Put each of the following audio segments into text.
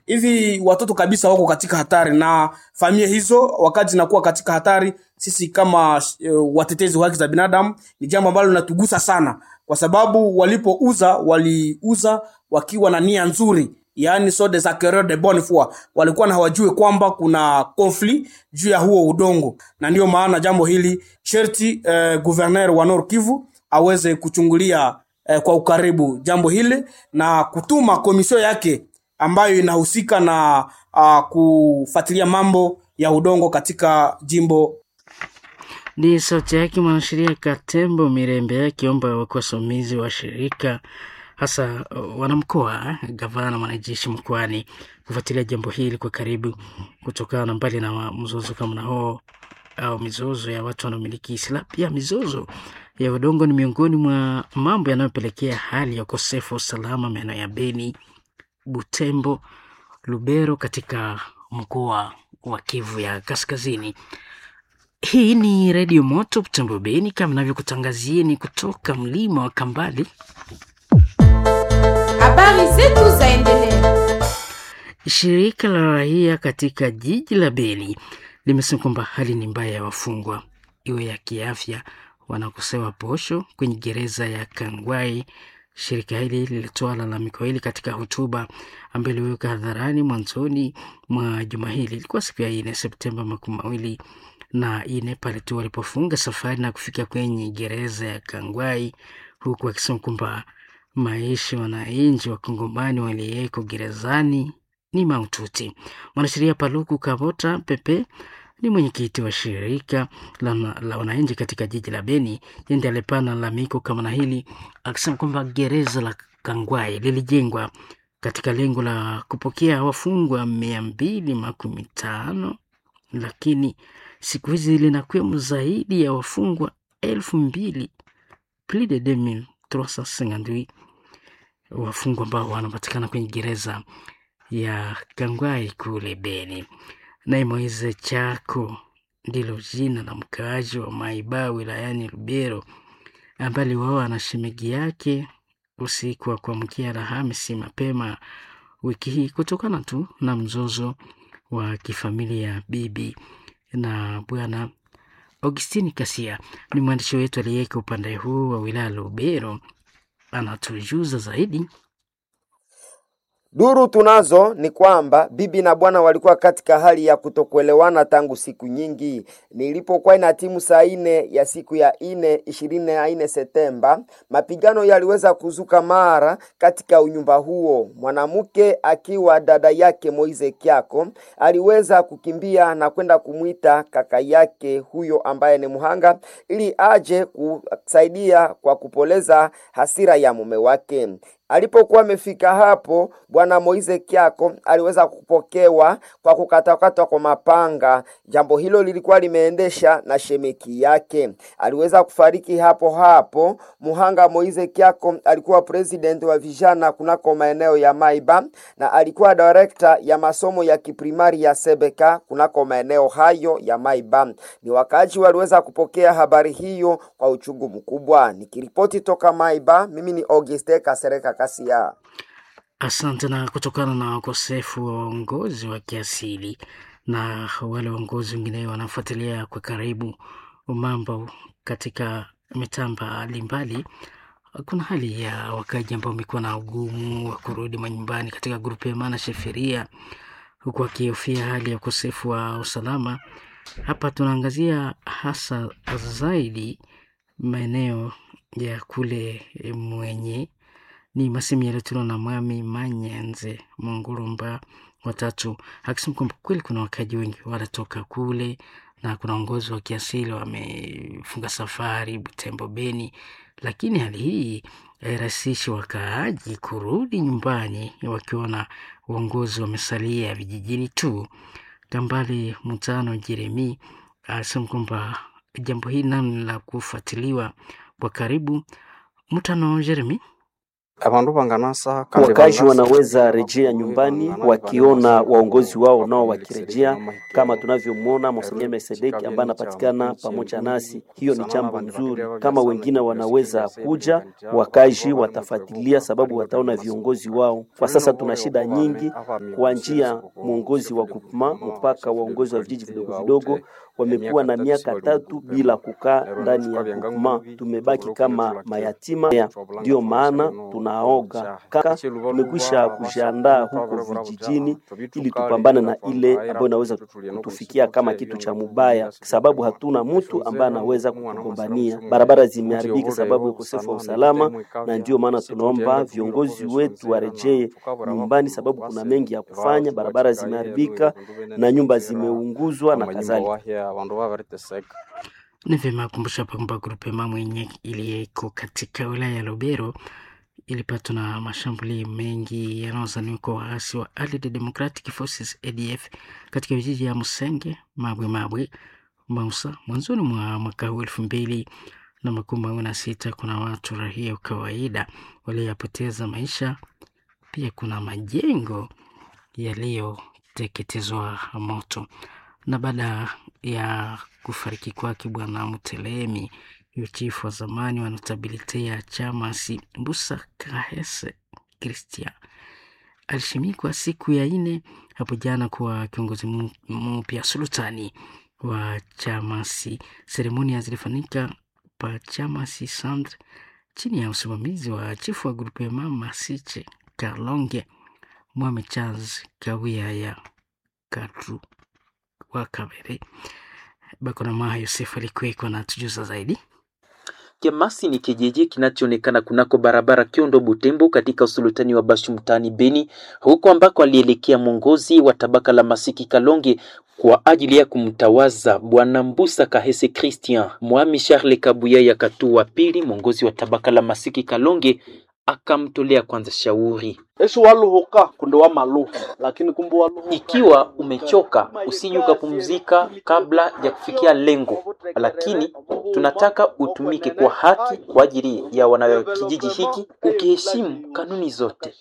hivi watoto kabisa wako katika hatari, na familia hizo wakati zinakuwa katika hatari, sisi kama uh, watetezi wa haki za binadamu ni jambo ambalo linatugusa sana, kwa sababu walipouza waliuza wakiwa na nia nzuri yaani so des acquéreurs de bonne foi walikuwa na hawajue kwamba kuna conflit juu ya huo udongo, na ndiyo maana jambo hili sherti eh, gouverneur wa Nord Kivu aweze kuchungulia eh, kwa ukaribu jambo hili na kutuma komisio yake ambayo inahusika na uh, kufuatilia mambo ya udongo katika jimbo Ni sauti yake mwanasheria Katembo Mirembe akiomba wakosomizi wa shirika hasa uh, wanamkoa, gavana, mwanajeshi mkoani kufuatilia jambo hili kwa karibu, kutokana na mbali na mzozo kama na huo au mizozo ya watu wanaomiliki silaha, pia mizozo ya udongo ni miongoni mwa mambo yanayopelekea hali ya ukosefu wa usalama maeneo ya Beni, Butembo, Lubero katika mkoa wa Kivu ya Kaskazini. Hii ni Redio Moto Butembo Beni, kama navyokutangazieni kutoka mlima wa Kambali. Habari zetu zaendelea. Shirika la raia katika jiji la Beni limesema kwamba hali ni mbaya ya wafungwa, iwe ya kiafya, wanakosewa posho kwenye gereza ya Kangwai. Shirika hili lilitoa lalamiko hili katika hotuba ambayo iliweka hadharani mwanzoni mwa juma hili. Ilikuwa siku ya nne Septemba makumi mawili na nne pale tu walipofunga safari na kufika kwenye gereza ya Kangwai, huku akisema kwamba maisha wananchi wa Kongomani waliyeko gerezani ni maututi. Mwanasheria Paluku Kabota Pepe ni mwenyekiti wa shirika la, la wananchi katika jiji la Beni. Yeye ndiye alipana lalamiko kama na hili akisema kwamba gereza la Kangwai lilijengwa katika lengo la kupokea wafungwa mia mbili makumi tano lakini siku hizi linakwemo zaidi ya wafungwa elfu mbili plus de 2358 wafungwa ambao wanapatikana kwenye gereza ya Kangwai kule Beni. Naye Moise Chako ndilo jina la mkaaji wa Maiba wilayani Lubero ambaye aliuawa na shemegi yake usiku wa kuamkia Alhamisi mapema wiki hii kutokana tu na mzozo wa kifamilia bibi na bwana. Augustini Kasia ni mwandishi wetu aliyeko upande huu wa wilaya Lubero, anatujuza zaidi. Duru tunazo ni kwamba bibi na bwana walikuwa katika hali ya kutokuelewana tangu siku nyingi. Nilipokuwa ina timu saa ine ya siku ya ine ishirini na ine Septemba, mapigano yaliweza kuzuka mara katika unyumba huo. Mwanamke akiwa dada yake Moize Kyako aliweza kukimbia na kwenda kumwita kaka yake huyo ambaye ni muhanga, ili aje kusaidia kwa kupoleza hasira ya mume wake. Alipokuwa amefika hapo, bwana Moize Kyako aliweza kupokewa kwa kukatakatwa kwa mapanga. Jambo hilo lilikuwa limeendesha na shemeki yake, aliweza kufariki hapo hapo. Muhanga Moize Kyako alikuwa president wa vijana kunako maeneo ya Maiba na alikuwa director ya masomo ya kiprimari ya Sebeka kunako maeneo hayo ya Maiba. Ni wakaaji waliweza kupokea habari hiyo kwa uchungu mkubwa. Nikiripoti toka Maiba, mimi ni Auguste Kasereka Kasia. Asante. Na kutokana na ukosefu wa uongozi wa kiasili na wale waongozi wengine wanafuatilia kwa karibu mambo katika mitaa mbalimbali, kuna hali ya wakaji ambao wamekuwa na ugumu wa kurudi manyumbani katika grupu ya maana sheferia, huku wakihofia hali ya ukosefu wa usalama. Hapa tunaangazia hasa zaidi maeneo ya kule mwenye ni masemi yaliyotolewa na Mwami Manyenze Mungurumba watatu akisema kwamba kweli kuna wakaji wengi wanatoka kule na kuna uongozi wa kiasili wamefunga safari Butembo, Beni, lakini hali hii hairahisishi wakaaji kurudi nyumbani wakiona uongozi wamesalia vijijini tu. Kambale Mutano Jeremi anasema kwamba jambo hili nalo la kufuatiliwa kwa karibu. Mutano Jeremi Wakazi wanaweza rejea nyumbani wakiona waongozi wao nao wakirejea, kama tunavyomwona Monseigneur Melkisedeki ambaye anapatikana pamoja nasi. Hiyo ni jambo nzuri. Kama wengine wanaweza kuja, wakazi watafuatilia, sababu wataona viongozi wao. Kwa sasa tuna shida nyingi, kuanzia mwongozi wa groupement mpaka waongozi wa vijiji vidogo vidogo wamekuwa na miaka tatu bila kukaa ndani ya groupement. Tumebaki kama mayatima, ndio maana tunaoga kaka, tumekwisha kujiandaa huko vijijini ili tupambane na ile ambayo inaweza kutufikia kama kitu cha mubaya, sababu hatuna mtu ambaye anaweza kutugombania. Barabara zimeharibika sababu ya ukosefu wa usalama, na ndio maana tunaomba viongozi wetu warejee nyumbani, sababu kuna mengi ya kufanya. Barabara zimeharibika na nyumba zimeunguzwa na kadhalika. Ni vyema kumbusha kwamba grupema mwenye iliyeko katika wilaya ya Lubero ilipatwa na mashambulio mengi yanayozaniwa kwa waasi wa Allied Democratic Forces ADF katika vijiji ya Musenge, Mabwe Mabwe, Mausa mwanzoni mwa mwaka huu elfu mbili na makumi mawili na sita. Kuna watu rahia kawaida walioyapoteza maisha, pia kuna majengo yaliyoteketezwa moto na baada ya kufariki kwake Bwana Mutelemi, huyo chifu wa zamani wa notabilite ya chama si Mbusa Kahese Christian alishimikwa siku ya ine hapo jana kuwa kiongozi mpya sultani wa chamasi. Seremonia zilifanyika pa chamasi Sandre chini ya usimamizi wa chifu wa grupu ya mama Siche Kalonge Mwame Charles Kawia ya Katru wa Kabere. Bakonamaha Yosef alikuweko na tujuza zaidi. Kemasi ni kijiji kinachoonekana kunako barabara Kiondo Butembo katika usultani wa Bashu mtaani Beni, huko ambako alielekea mwongozi wa tabaka la Masiki Kalonge kwa ajili ya kumtawaza bwana Mbusa Kahese Christian. Mwami Charles Kabuya ya Katu wa pili, mwongozi wa tabaka la Masiki Kalonge, akamtolea kwanza shauri Yesu waluhuka kunde wa maluhu lakini kumbe waluhuka. Ikiwa umechoka usije ukapumzika kabla ya kufikia lengo, lakini tunataka utumike kwa haki kwa ajili ya wana kijiji hiki, ukiheshimu kanuni zote.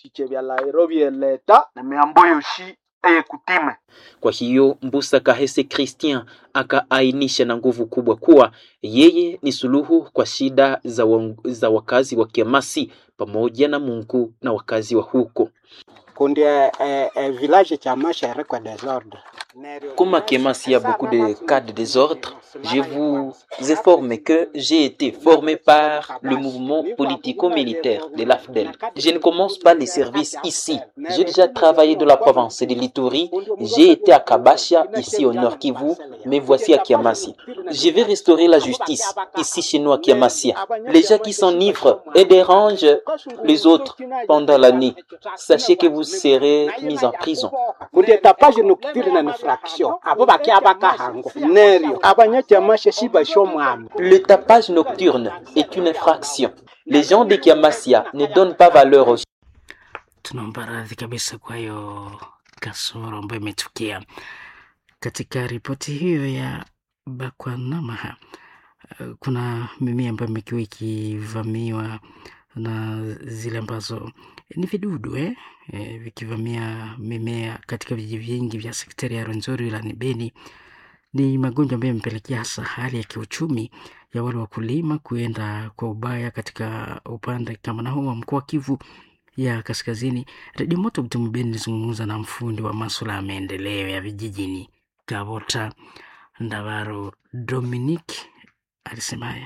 Kwa hiyo Mbusa Kahese Christian akaainisha na nguvu kubwa kuwa yeye ni suluhu kwa shida za, wa, za wakazi wa Kiamasi pamoja na Mungu na wakazi wa huko. kundi eh, eh, village cha mashere kwa desordre Comme à Kemas, il y a beaucoup de cas de désordre, je vous informe que j'ai été formé par le mouvement politico-militaire de l'AFDEL. Je ne commence pas les services ici. J'ai déjà travaillé dans la province de l'Ituri. J'ai été à Kabasha, ici au Nord Kivu, mais voici à Kiamasi. Je vais restaurer la justice ici chez nous à Kiamasi. Les gens qui s'enivrent et dérangent les autres pendant la nuit, sachez que vous serez mis en prison. kundi tapage nocturne na infraction abo bakia bakahango nerio abanyakiamashe shibasho mwami Le tapage nocturne est une infraction. Les gens de Kiamasia ne donnent pas valeur aux Tunaomba radhi kabisa kwa hiyo kasoro ambayo imetukia katika ripoti hiyo ya Bakwanamaha. eh, Kuna mimea ambayo imekuwa ikivamiwa na zile ambazo ni vidudu eh? Eh, vikivamia mimea katika vijiji vingi vya sektari ya Rwenzori wilayani Beni. Ni magonjwa ambayo yamepelekea hasa hali ya kiuchumi ya wale wakulima kuenda kwa ubaya katika upande kama na huu wa mkoa wa Kivu ya kaskazini. Redio Moto Butembo Beni ilizungumza na mfundi wa masuala ya maendeleo ya vijijini Kabota Ndavaro Dominic alisema haya.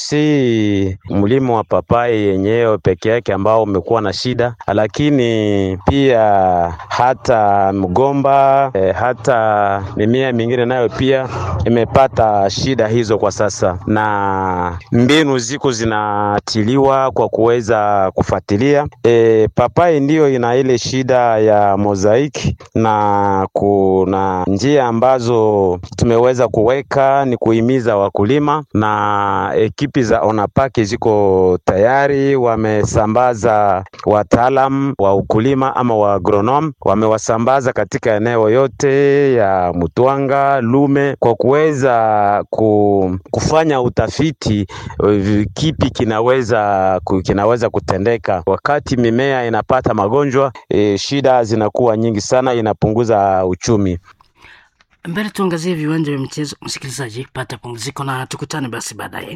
si mlimo wa papai yenyewe peke yake ambao umekuwa na shida, lakini pia hata mgomba eh, hata mimea mingine nayo pia imepata shida hizo kwa sasa, na mbinu ziko zinatiliwa kwa kuweza kufuatilia. E, papai ndiyo ina ile shida ya mozaiki, na kuna njia ambazo tumeweza kuweka ni kuhimiza wakulima na eki ekipi za Onapake ziko tayari, wamesambaza wataalam wa ukulima ama wa agronome, wamewasambaza katika eneo yote ya Mutwanga, Lume kwa kuweza ku, kufanya utafiti eh, kipi kinaweza ku- kinaweza kutendeka wakati mimea inapata magonjwa. E, shida zinakuwa nyingi sana, inapunguza uchumi. Mbele tuangazie viwanja vya michezo. Msikilizaji, pata pumziko na tukutane basi baadaye.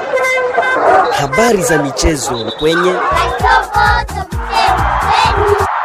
Habari za michezo kwenye